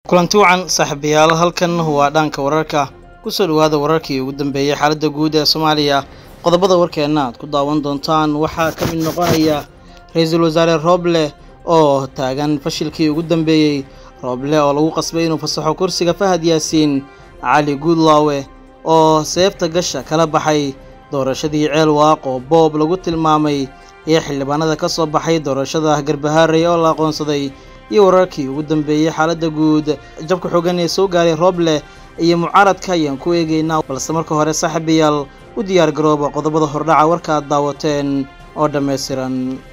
kulanti wacan saaxiibayaal halkan waa dhanka wararka kusoo dhawaada wararkii ugu dambeeyey xaaladda guud ee soomaaliya qodobada warkeenna aad ku daawan doontaan waxaa ka mid noqonaya ra-iisul wasaare rooble oo taagan fashilkii ugu dambeeyey rooble oo lagu qasbay inuu fasaxo kursiga fahad yaasiin cali guudlaawe oo seefta gasha kala baxay doorashadii ceel waaq oo boob lagu tilmaamay iyo xildhibaanada ka soo baxay doorashada garbahaarey oo la aqoonsaday iyo wararkii ugu dambeeyey xaaladda guud jabka xoogan ee soo gaaray rooble iyo mucaaradka ayaan ku eegaynaa balse marka hore saaxiibayaal u diyaar garooba qodobada hordhaca warka aad daawateen oo dhammaystiran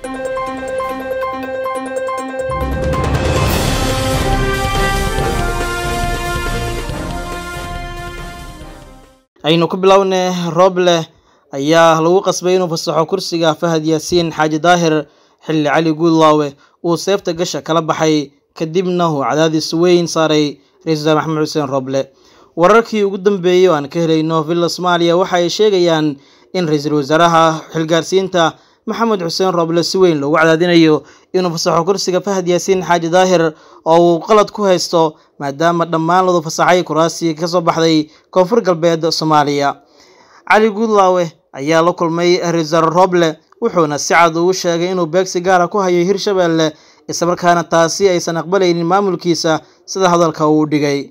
aynu ku bilownay rooble ayaa lagu qasbay inuu fasaxo kursiga fahad yaasiin xaaji daahir xilli cali guudlaawe uu seefta gasha kala baxay kadibna uu cadaadis weyn saaray ra-isul wasaare maxamed xuseen rooble wararkii ugu dambeeyey oo aan ka helayno villa soomaaliya waxa ay sheegayaan in ra-iisul wasaaraha xilgaarsiinta maxamed xuseen rooble si weyn loogu cadaadinayo inuu fasaxo kursiga fahad yaasiin xaaji daahir oo uu qalad ku haysto maadaama dhammaan ladu fasaxay kuraasi ka soo baxday koonfur galbeed soomaaliya cali guudlaawe ayaa la kulmay ra-isul wasaare rooble wuxuuna si cad ugu sheegay inuu beegsi gaara ku hayo hirshabeelle islamarkaana taasi aysan aqbalaynin maamulkiisa sida hadalka uu dhigay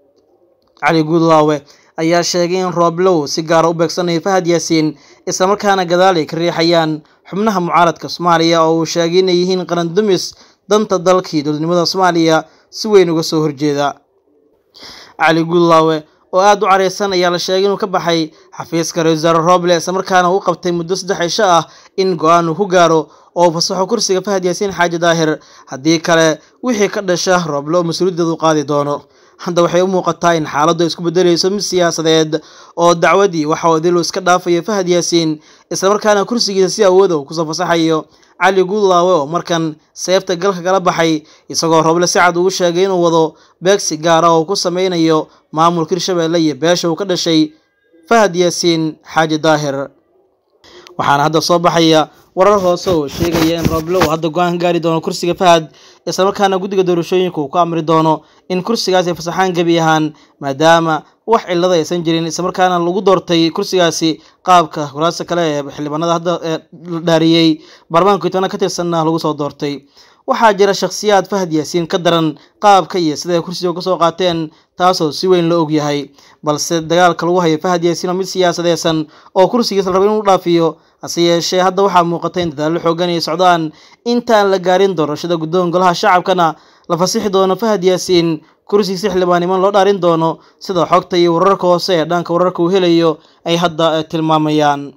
cali guudlaawe ayaa sheegay in rooble uu si gaara u beegsanayo fahad yaasiin islamarkaana gadaal ay ka riixayaan xubnaha mucaaradka soomaaliya oo uu sheegay inay yihiin qaran dumis danta dalkii dowladnimada soomaaliya si weyn uga soo horjeeda cali guudlaawe oo aada u careysan ayaa la sheegay inuu ka baxay xafiiska ra-isul wasaare rooble islamarkaana uu qabtay muddo saddex cisho ah in go-aan uu ku gaaro oo fasaxo kursiga fahad yaasiin xaaji daahir haddii kale wixii ka dhasha rooble oo mas-uuliyaddeedu qaadi doono hadda waxay u muuqataa in xaaladdu ay isku bedelayso mid siyaasadeed oo dacwadii waxa odilu iska dhaafayo fahad yaasiin islamarkaana kursigiisa si awooda uu kusoo fasaxayo cali guudlaawe oo markan seefta galka kala baxay isagoo rooble si cad ugu sheegay inuu wado beegsi gaara oo ku sameynayo maamulka hirshabeelle iyo beesha uu ka dhashay fahad yaasiin xaaji daahir waxaana hadda soo baxaya warar hoose oo sheegaya in rooble uu hadda go-aan ka gaari doono kursiga fahad islamarkaana guddiga doorashooyinka uu ku amri doono in kursigaasi fasaxaan gebi ahaan maadaama wax cilada aysan jirin islamarkaana lagu doortay kursigaasi qaabka kuraasta kale ee xildhibaanada hadda la dhaariyey baarlamaanka kitobana ka tirsanna lagu soo doortay waxaa jira shakhsiyaad fahad yaasiin ka daran qaabka iyo siday kursiga kasoo qaateen taasoo si weyn la ogyahay balse dagaalka lagu hayo fahad yaasiin oo mid siyaasadeedsan oo kursigiisa la rabo inuu dhaafiyo hase yeeshee hadda waxaa muuqata in dadaallo xoogan ay socdaan intaan la gaarin doorashada guddoon golaha shacabkana la fasixi doono fahad yaasiin kursigiisa xildhibaaniman loo dhaarin doono sida xogta iyo wararka hoose ee dhanka wararka uu helayo ay hadda tilmaamayaan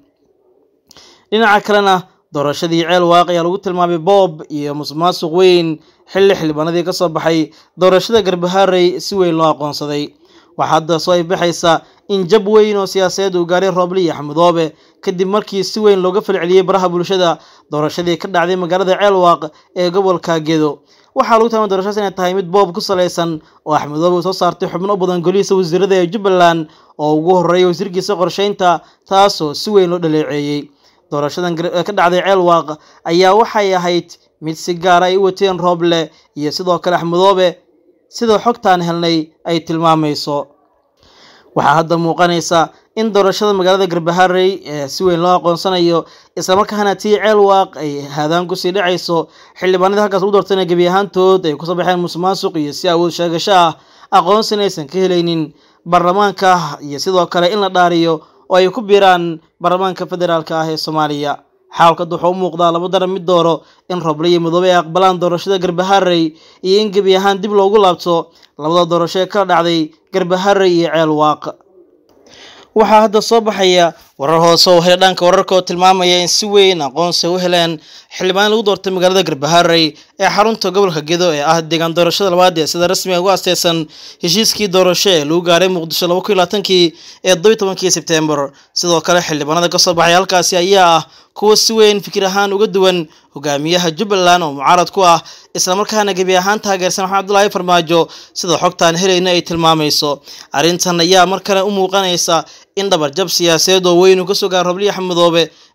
dhinaca kalena doorashadii ceel waaq ayaa lagu tilmaamay boob iyo musuqmaasuq weyn xilli xildhibaanadii ka soo baxay doorashada garbahaarey si weyn loo aqoonsaday waxaa hadda soo ifbaxaysa in jab weyn oo siyaasadeed uu gaaray rooble iyo axmedoobe kadib markii si weyn looga falceliyey baraha bulshada doorashadii ka dhacday magaalada ceelwaaq ee gobolka gedo waxaa lagu tilmaamay doorashadaas inay tahay mid boob ku salaysan oo axmedoobe uu soo saartay xubno u badan golihiisa wasiirada ee jubbaland oo ugu horreeyay wasiirkiisa qorsheynta taasoo si weyn loo dhaleeceeyey doorashadan ka dhacday ceelwaaq ayaa waxay ahayd mid si gaara ay u wateen rooble iyo sidoo kale axmedoobe sida xogtaan helnay ay tilmaamayso waxaa hadda muuqanaysa in doorashada magaalada garbaharey ee si weyn loo aqoonsanayo islamarkaana tii ceel waaq ay haadaan kusii dhacayso xildhibaanadii halkaas lagu doortayna gebi ahaantood ay kusoo baxeen musuqmaasuq iyo si awood sheegasho ah aqoonsina aysan ka helaynin baarlamaanka iyo sidoo kale in la dhaariyo oo ay ku biiraan baarlamaanka federaalka ah ee soomaaliya xaalkad wuxuu u muuqdaa laba daran mid dooro in rooble iyo midoobe ay aqbalaan doorashada garbaharey iyo in gebi ahaan dib loogu laabto labada doorasho ee kala dhacday garbaharey iyo ceel waaq waxaa hadda soo baxaya warar hoose oo hela dhanka wararka oo tilmaamaya in si weyn aqoonsi u heleen xildhibaan lagu doortay magaalada garbaharey ee xarunta gobolka gedo ee ah deegaan doorashada labaad ee sida rasmiga ugu asteysan heshiiskii doorasho ee lagu gaaray muqdisho laba kun iyo labaatankii ee todobiyi tobankii sebtembar sidoo kale xildhibaanada kasoo baxay halkaasi ayaa ah kuwa si weyn fikir ahaan uga duwan hogaamiyaha jubbaland oo mucaarad ku ah islamarkaana gebi ahaan taageersan maxamed abdullaahi farmaajo sida xogtaan helayna ay tilmaamayso arrintan ayaa mar kale u muuqanaysa in dhabarjab siyaasadeed oo weyn uu kasoo gaaro robliya xamudoobe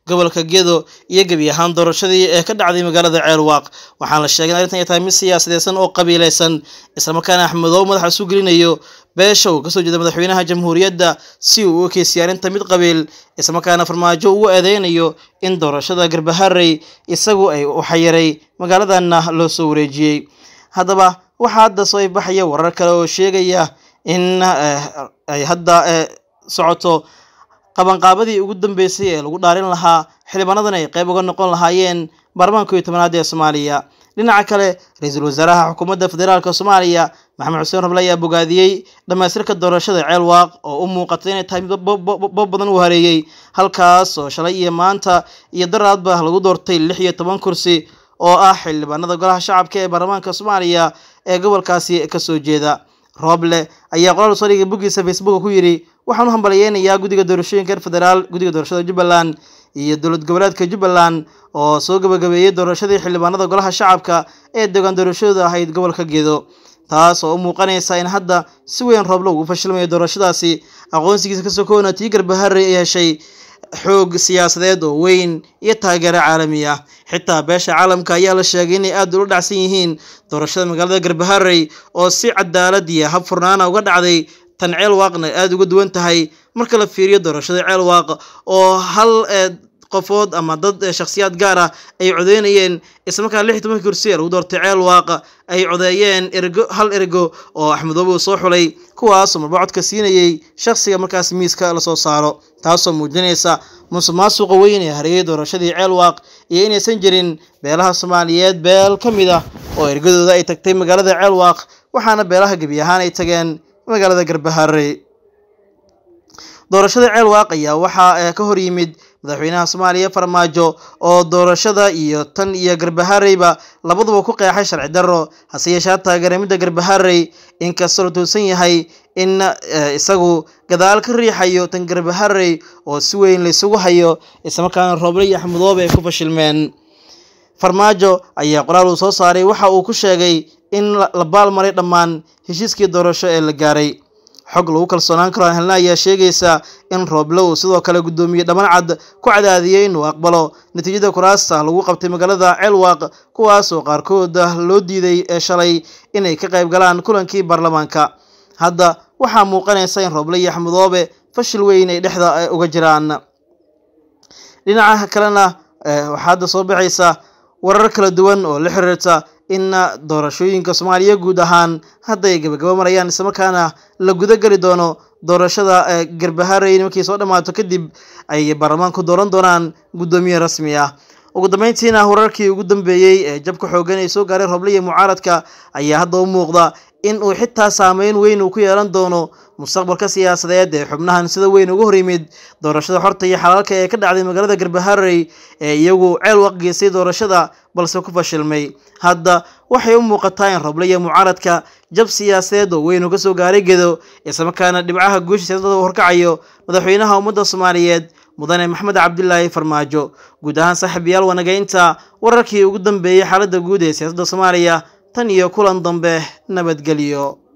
gobolka gedo iyo gebi ahaan doorashadii ee ka dhacday magaalada ceelwaaq waxaana la sheegay in arrintan ay tahay mid siyaasadeysan oo qabiileysan islamarkaana axmedoobe madaxa isu gelinayo beesha uu kasoo jeeda madaxweynaha jamhuuriyadda si uu u ekeysiya arrinta mid qabiil islamarkaana farmaajo ugu eedeynayo in doorashada garbaharey isagu ay u xayiray magaaladanna loo soo wareejiyey haddaba waxaa hadda soo ibaxaya warar kale oo sheegaya in ay hadda socoto qabanqaabadii ugu dambeysay ee lagu dhaarin lahaa xildhibaanadan ay qayb uga noqon lahaayeen baarlamaanka iyo tobanaad ee soomaaliya dhinaca kale ra-iisul wasaaraha xukuumadda federaalk soomaaliya maxamed xuseen roble ayaa bogaadiyey dhamaystirka doorashada ceelwaaq oo u muuqatay inay tahay mid bob badan uu hareeyey halkaas oo shalay iyo maanta iyo daraadba lagu doortay lix iyo toban kursi oo ah xildhibaanada golaha shacabka ee baarlamaanka soomaaliya ee gobolkaasi kasoo jeeda rooble ayaa qoraal soo dhigay boggiisa facebook ku yidhi waxaan u hambaliyeynayaa guddiga doorashooyinka reer federaal guddiga doorashada jubbaland iyo dowlad goboleedka jubbaland oo soo gabagabeeyey doorashadii xildhibaanada golaha shacabka ee deegaan doorashadooda ahayd gobolka gedo taas oo u muuqanaysa in hadda si weyn rooble ugu fashilmayo doorashadaasi aqoonsigiisa kasoo koona tii garbaharey ay heshay xoog siyaasadeed oo weyn iyo taageero caalami ah xitaa beesha caalamka ayaa la sheegay inay aada ula dhacsan yihiin doorashada magaalada garbaharey oo si cadaalad iyo hab furnaana uga dhacday tan ceelwaaqna aada uga duwan tahay marka la fiiriyo doorashada ceelwaaq oo hal qofood ama dad shakhsiyaad gaar ah ay codeynayeen islamarkaa lix iyo tobanka kursi ee lagu doortay ceelwaaq ay codeeyeen ergo hal ergo oo axmedoobe uu soo xulay kuwaasoo marba codka siinayey shakhsiga markaas miiska lasoo saaro taasoo muujinaysa musuq maasuqa weyn ee hareeyay doorashadii ceelwaaq iyo inaysan jirin beelaha soomaaliyeed beel ka mid ah oo ergadooda ay tagtay magaalada ceelwaaq waxaana beelaha gebi ahaan ay tageen magaalada garbaharey doorashada ceelwaaq ayaa waxaa ka hor yimid madaxweynaha soomaaliya farmaajo oo doorashada iyo tan iyo garbahareyba labaduba ku qeexay sharci darro hase yeeshaa taageeray midda garbaharey inkastoo la tuusan yahay in isagu gadaal ka riixayo tan garbaharey oo si weyn laysugu hayo islamarkaana rooble iyo axmedoobe ay ku fashilmeen farmaajo ayaa qoraal uu soo saaray waxa uu ku sheegay in la baalmaray dhammaan heshiiskii doorasho ee la gaaray xog lagu kalsoonaan karo aan helna ayaa sheegaysa in rooble uu sidoo kale guddoomiye dhaman cad ku cadaadiyey inuu aqbalo natiijada kuraasta lagu qabtay magaalada ceelwaaq kuwaas oo qaarkood loo diiday ee shalay inay ka qayb galaan kulankii baarlamaanka hadda waxaa muuqanaysa in rooble iyo axmedoobe fashil weyn ay dhexda uga jiraan dhinaca kalena waxaa hadda soo baxaysa warar kala duwan oo la xiriirta in doorashooyinka soomaaliya guud ahaan hadda ay gabagabo marayaan islamarkaana la guda geli doono doorashada garbaharey markii soo dhammaato kadib ay baarlamaanku dooran doonaan guddoomiye rasmi ah ugu dambeyntiina wararkii ugu dambeeyey ee jabka xoogan ay soo gaaray rooble iyo mucaaradka ayaa hadda u muuqda in uu xitaa saameyn weyn uu ku yeelan doono mustaqbalka siyaasadeed ee xubnahan sida weyn uga hor yimid doorashada xorta iyo xalaalka ee ka dhacday magaalada garbaharey ee iyagu ceel waq geystay doorashada balse ku fashilmay hadda waxay u muuqataa in rooble iyo mucaaradka jab siyaasadeed oo weyn uga soo gaaray gedo islamarkaana dhibcaha guusha siyaasadda horkacayo madaxweynaha ummadda soomaaliyeed mudane maxamed cabdilaahi farmaajo guud ahaan saaxiibayaal wanagaynta wararkii ugu dambeeyey xaaladda guud ee siyaasadda soomaaliya tan iyo kulan dambe nabadgelyo